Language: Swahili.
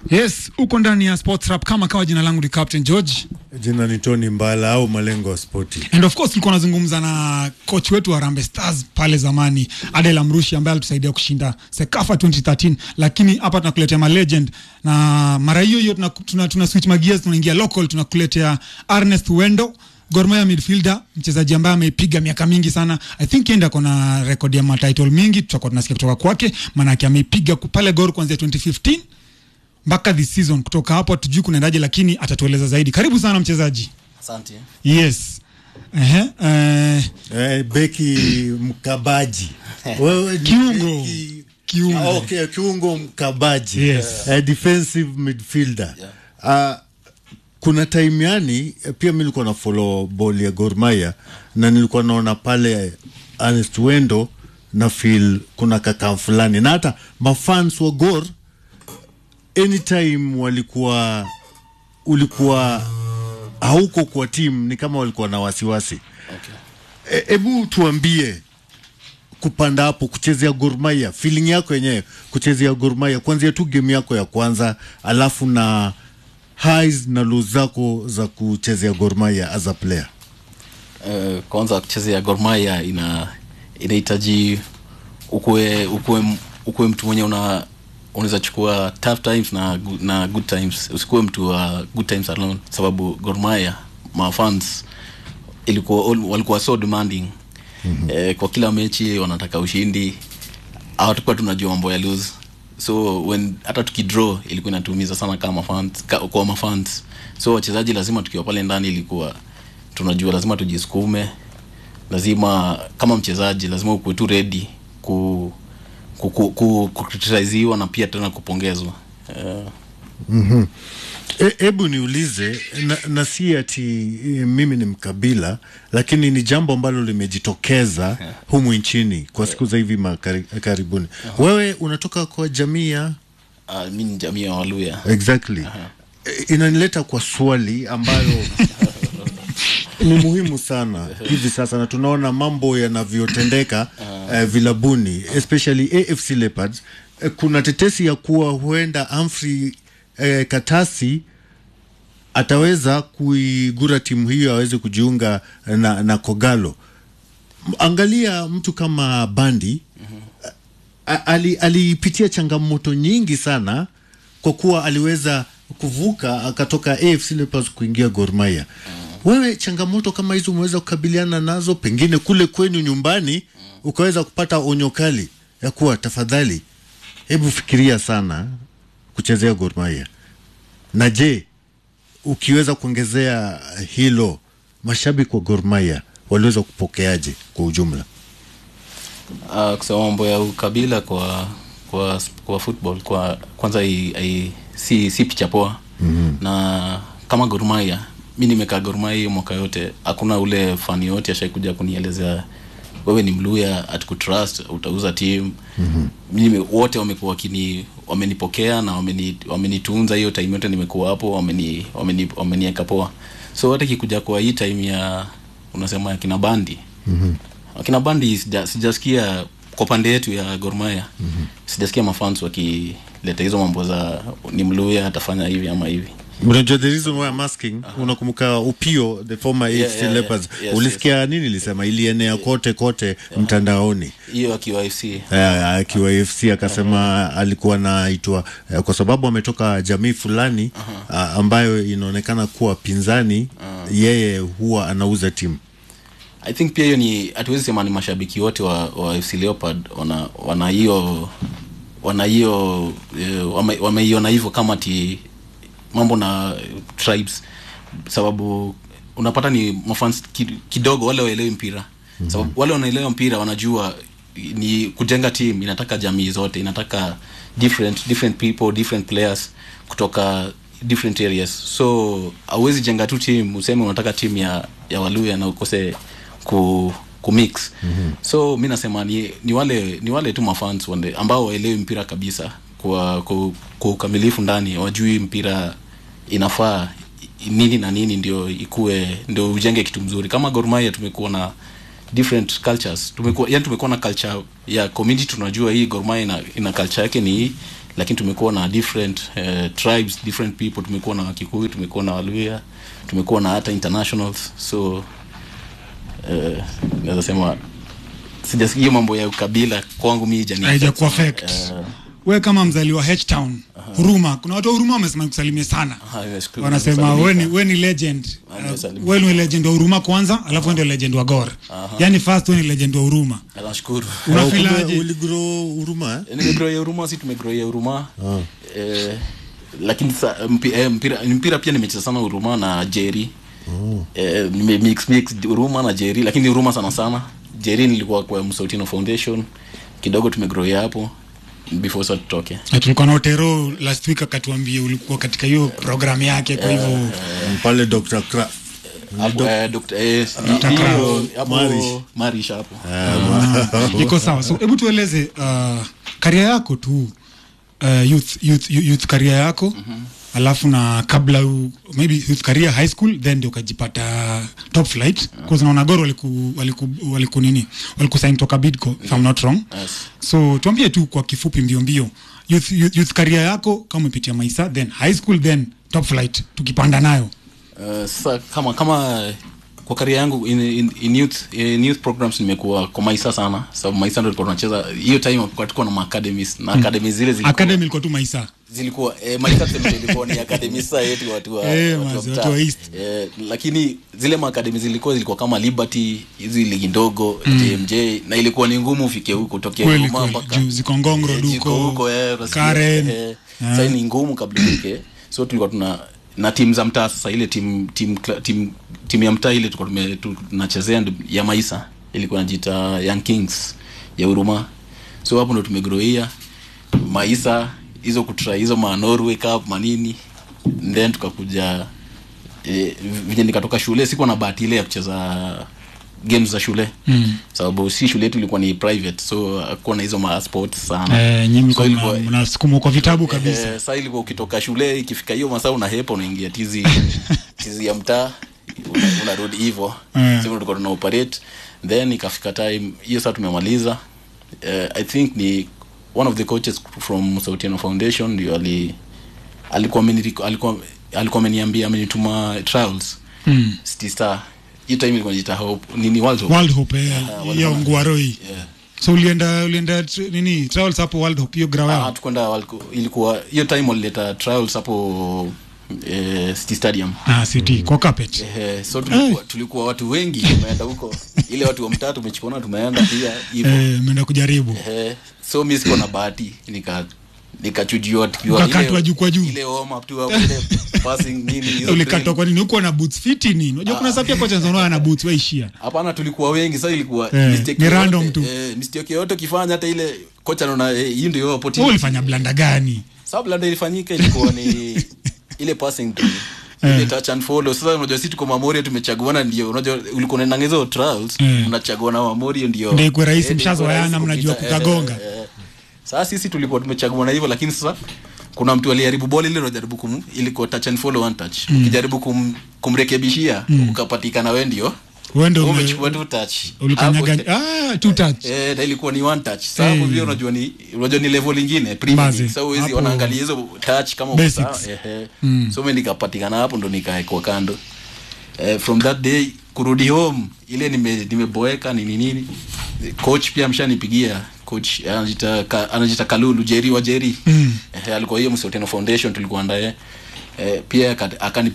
Yes, uko ndani ya Sports Rap kama kawa. Jina langu ni Captain George Jina ni Tony Mbala au malengo ya spoti. and of course tulikuwa nazungumza na coach wetu wa Harambee Stars pale zamani Adel Amrushi ambaye alitusaidia kushinda Sekafa 2013, lakini hapa tunakuletea ma legend na mara hiyo hiyo tuna, tuna, tuna switch magias tunaingia local, tunakuletea Ernest Wendo Gor Mahia midfielder, mchezaji ambaye ameipiga miaka mingi sana. I think yenda kona record ya matitle mingi, tutakuwa tunasikia kutoka kwake, maanake ameipiga pale Gor kuanzia 2015 mpaka this season. Kutoka hapo hatujui kunaendaje, lakini atatueleza zaidi. Karibu sana mchezaji. Asante. Yes. Ehe, eh, Eh, beki mkabaji. Wewe ni Kiungo. beki- Kiungo. Ah, okay, kiungo mkabaji. Yes. Eh, defensive midfielder. Ah, kuna time yani eh, pia mi nilikuwa na follow ball ya Gor Mahia na nilikuwa naona pale Ernest Wendo na feel kuna kaka fulani na hata mafans wa Gor anytime walikuwa ulikuwa hauko kwa timu ni kama walikuwa na wasiwasi hebu e, tuambie kupanda hapo kuchezea Gor Mahia feeling yako yenyewe kuchezea Gor Mahia kuanzia tu game yako ya kwanza alafu na highs na lows zako za kuchezea Gor Mahia as a player Uh, kwanza kuchezea Gor Mahia ina inahitaji ukue ukue ukue mtu mwenye una unaweza chukua tough times na gu- na good times usikuwe mtu wa good times alone sababu Gor Mahia mafans ilikuwa all- walikuwa so demanding mm-hmm. eh, kwa kila mechi wanataka ushindi hawatakuwa tunajua mambo ya lose so when hata tukidraw ilikuwa inatuumiza sana kama fans ka, kwa mafans so wachezaji lazima tukiwa pale ndani ilikuwa tunajua lazima tujisukume lazima kama mchezaji lazima ukuwe tu ready ku ku, ku, ku, kukritisiziwa na pia tena kupongezwa uh, hebu e, niulize na, na si ati e, mimi ni mkabila lakini ni jambo ambalo limejitokeza humu nchini kwa siku za hivi makari, karibuni wewe unatoka kwa jamii ya uh, mi ni jamii ya Waluya exactly E, inanileta kwa swali ambayo ni muhimu sana hivi sasa na tunaona mambo yanavyotendeka uh, vilabuni especially AFC Leopards uh, kuna tetesi ya kuwa huenda Humphrey uh, Katasi ataweza kuigura timu hiyo aweze kujiunga na, na Kogalo. M- Angalia mtu kama Bandi a- ali, alipitia changamoto nyingi sana kwa kuwa aliweza kuvuka akatoka AFC Leopards kuingia Gor Mahia. Wewe changamoto kama hizo umeweza kukabiliana nazo, pengine kule kwenu nyumbani ukaweza kupata onyo kali ya kuwa tafadhali, hebu fikiria sana kuchezea Gor Mahia. Na je, ukiweza kuongezea hilo, mashabiki wa Gor Mahia waliweza kupokeaje kwa ujumla? uh, kusema mambo ya ukabila kwa kwa kwa football kwa kwanza i, i, si si picha poa mm-hmm. na kama Gor Mahia mi nimekaa Gor Mahia hiyo mwaka yote hakuna ule fani yote ashaikuja kunielezea wewe ni mluya atukutrust utauza team mm-hmm. mimi wote wamekuwa wakini wamenipokea na wameni wamenitunza hiyo time yote nimekuwa hapo wameni wameni wamenieka poa so hata kikuja kwa hii time ya unasema ya kina bandi mm-hmm akina bandi sija, sijasikia kwa pande yetu ya Gor Mahia mm-hmm. sijasikia mafans wakileta hizo mambo za ni mluya atafanya hivi ama hivi Unajua the reason why I'm asking, unakumbuka Upio the former Yeah, AFC yeah, Leopards, yeah. Yes, ulisikia nini ilisema, ilienea kote kote mtandaoni hiyo akiwa FC Eh, akiwa AFC akasema alikuwa naitwa eh, kwa sababu ametoka jamii fulani ah, ambayo inaonekana kuwa pinzani, yeye huwa anauza timu I think pia hiyo ni hatuwezi sema ni mashabiki wote wa, wa FC Leopard wana wana hiyo wana hiyo eh, wame- wameiona hivyo kama ti mambo na tribes sababu unapata ni mafans ki- kidogo wale waelewi mpira mm-hmm. sababu wale wanaelewa mpira wanajua ni kujenga team inataka jamii zote inataka different different people different players kutoka different areas so hauwezi jenga tu team useme unataka team ya ya waluya na ukose ku kumix mm-hmm. so mi nasema ni, ni wale ni wale tu mafans wande, ambao waelewi mpira kabisa kwa kwa, kwa ukamilifu ndani wajui mpira inafaa i- nini na nini ndio ikue ndio ujenge kitu mzuri kama Gor Mahia tumekuwa na different cultures tumekuwa yani tumekuwa na culture ya community tunajua hii Gor Mahia ina, ina culture yake ni hii lakini tumekuwa na different uh, tribes different people tumekuwa na wakikuyu tumekuwa na waluya tumekuwa na hata internationals so uh, naweza sema sijasikia hiyo mambo ya ukabila kwangu mi haijani- haijakuwa affect Eh, we kama mzaliwa H-Town huruma kuna watu wa huruma wamesema nikusalimie sana ah, nimeshukuru. wanasema Nimesalimika. we ni, we ni legend Ah, uh, nimesalimika. we ni legend wa huruma kwanza alafu we ndio legend wa gor yani first we ni legend wa huruma nashukuru unafilaje uligro huruma eh? nimegroia huruma si tumegroia huruma eh, lakini sa, mpi, eh, mpira, mpira pia nimecheza sana huruma na jeri eh, nime mix mix huruma na jeri lakini huruma sana sana jeri nilikuwa kwa msautino foundation kidogo tumegroia hapo before sa tutoke Na tulikuwa na Otero last week akatuambia ulikuwa katika hiyo programu yake kwa hivyo Mm, pale Dr. Kraft hapo eh, Dr. eh, Dr. hiyo- Kraft. hapo Marish. marish hapo iko sawa so hebu tueleze uh, karia yako tu uh, youth, youth, youth karia yako alafu na kabla u, maybe youth career high school then ndio ukajipata top flight yeah. naona gor waliku, waliku, waliku nini walikusain toka bidco if I'm not wrong Yes. so tuambie tu kwa kifupi mbio mbio youth, youth, youth career yako kama umepitia maisa then high school then top flight tukipanda nayo Uh, sasa kama kama kwa karia yangu in, in, in youth in youth programs nimekuwa kwa maisa sana sababu maisa ndio tulikuwa tunacheza hiyo time kwa tulikuwa na ma academies na academies zile zilikuwa academy ilikuwa tu maisa zilikuwa eh, maisa tuseme ilikuwa ni academy sasa yetu watu wa Eh, watu wa mazi, mtaa. watu wa East. eh, lakini zile ma academies zilikuwa zilikuwa kama Liberty hizi ligi ndogo JMJ na ilikuwa ni ngumu ufike huko tokea Kweli, Ruvuma kweli. mpaka Juu ziko Ngongro, Eh, Duko, ziko huko, eh, unasikia, Karen. eh, sasa ni ngumu kabla ufike so tulikuwa tuna na timu za mtaa sasa ile timu timu timu timu ya mtaa ile tulikuwa tume- tu- tunachezea ndo- ya maisa ilikuwa najiita young kings ya huruma so hapo ndo tumegroia maisa hizo kutry hizo ma norway cup manini then tukakuja eh, venye nikatoka shule sikuwa na bahati ile ya kucheza games za shule mm. sababu si shule yetu ilikuwa ni private so akuwa na hizo ma sports sana eh, nyinyi So mlikuwa ilikuwa- mna- mnasukumwa kwa vitabu kabisa Eh, saa ilikuwa ukitoka shule ikifika hiyo masaa unahepa unaingia tizi tizi ya mtaa una- unarudi hivo Eh. sasa tulikuwa tuna operate then ikafika time hiyo saa tumemaliza eh, i think ni one of the coaches from Sautiano Foundation ndio ali alikuwa ameni- alikuwa alikuwa ameniambia amenituma trials Mm. City Star hiyo time ilikuwa inajiita hope nini world hope world hope eh, World ya Hope. nguaroi yeah. so ulienda ulienda tr- nini travels hapo world hope hiyo grau Ah, yao tukwenda waliku- ilikuwa hiyo time walileta trials hapo eh, City Stadium ah city kwa carpet Eh, so tulikuwa, tulikuwa watu wengi tumeenda huko ile watu wa mtaa tumechukona tumeenda pia hivyo eh menda kujaribu eh, so mi sikuwa na bahati nika nikachujiwa tukiwa Ukakatwa ile- juu kwa juu. ile warm up tu hapo ile passing nini hizo ulikatwa drill. kwa nini huko na boots fiti nini unajua kuna sapia kocha nzano na boots waishia hapana tulikuwa wengi sasa ilikuwa Eh, mistake ni yoyote, random tu. eh, mistake yoyote ukifanya hata ile kocha anaona eh, hii ndio wewe opportunity ulifanya blanda gani sababu labda ilifanyika ilikuwa ni ile passing tu ile touch and follow sasa unajua sisi tuko Mamorio tumechaguana ndio unajua ulikuwa unaenda hizo trials Eh. unachagua na Mamorio ndio Ndio ikuwe rahisi, Eh, ndio ikuwe mshazoeana, rahisi mnajua kupita, kukagonga. eh, eh. sasa sisi tulikuwa tumechaguana hivyo lakini sasa kuna mtu aliharibu ball ile unajaribu kum ilikuwa touch and follow one touch ukijaribu kum, kumrekebishia ukapatikana wewe ndio wewe ndio ume- umechukua tu touch ulikanyaga Hapo- ah two touch Eh, na ilikuwa ni one touch. Sasa hapo Eh. vile unajua ni unajua ni level ingine premium. Bazi. Sasa huwezi Hapo- wanaangalia hizo touch kama uko Basics. sawa. Ehe. So mimi nikapatikana hapo ndo nikaekwa kando. Eh, from that day kurudi home ile nime nimeboeka nini nini. Coach pia amshanipigia coach anajiita ka, anajiita Kalulu Jerry wa Jerry. Mm. Eh, alikuwa hiyo Msoteno Foundation tulikuwa ndaye. Eh, pia aka- akani